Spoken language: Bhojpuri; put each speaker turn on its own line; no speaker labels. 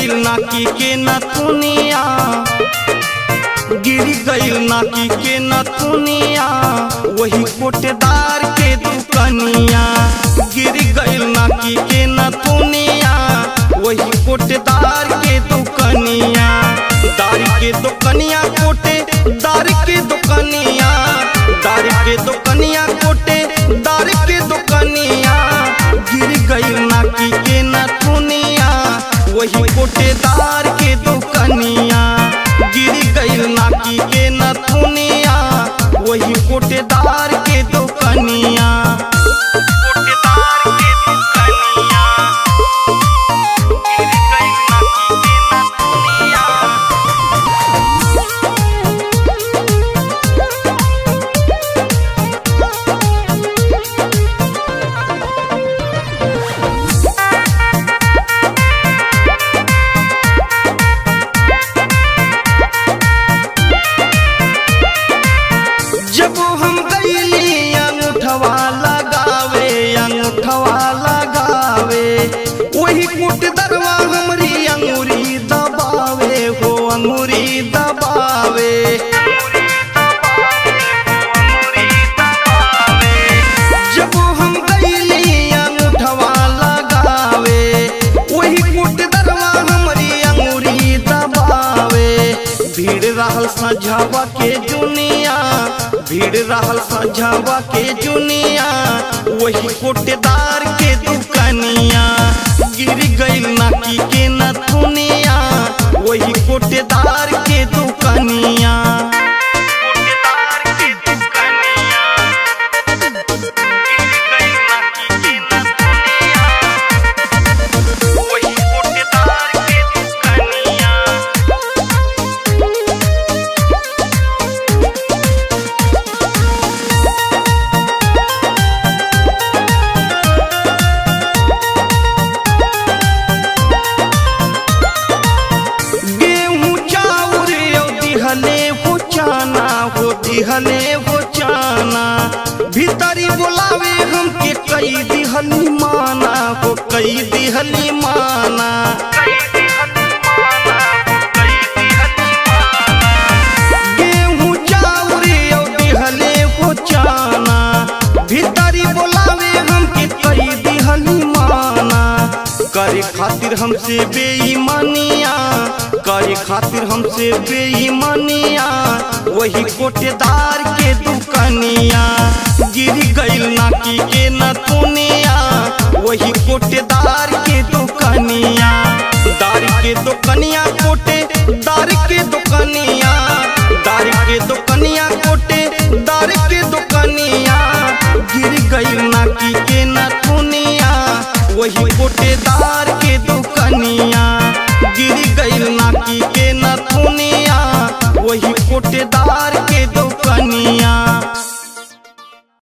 गइल नाकी के नथुनिया गिर गइल नाकी के नथुनिया वही कोटेदार के दुकनिया गिर गइल नाकी के नथुनिया वही कोटेदार के दुकनिया दार के दुकनिया कोटे दार के दुकनिया दार के दुकनिया कोटे दार के दुकनिया गिर गइल नाकी के नथुनिया वही कोटेदार के दुकनिया गिर गइल नाकी के नथुनिया वही कोटेदार के दुकनिया कोटेदार के दुकनिया गिर गइल नाकी के नथुनिया जब हम गईली अंगूठवा लगावे अंगूठवा लगावे वही कुट दरवा हमरी अंगूरी दबावे हो अंगूरी दबावे जब हम गईली अंगूठवा लगावे वही कुट दरवा हमरी अंगूरी दबावे भीड़ रहल सझावा के दुनिया भीड़ रहल सझावा के दुनिया वही कोटेदार के दुकनिया गिर गइल नाकी के नथुनिया वही कोटेदार के दुकनिया कोटेदार के दुकनिया गिर गइल नाकी के नथुनिया वही कोटेदार के दुकनिया गेहूं चाउर यो दिहले हो चाना हो दिहले हो चाना भीतरी बोलावे हमके कई दिहली माना हो कई दिहली माना गेहूं चाउर यो दिहले हो चाना भीतरी बोलावे हमके कई दिहली माना करे खातिर हमसे बेईमानिया करे खातिर हमसे बेईमानिया वही कोटेदार के दुकनिया गिर गइल नाकी के नथुनिया वही कोटेदार के दुकनिया दार के दुकनिया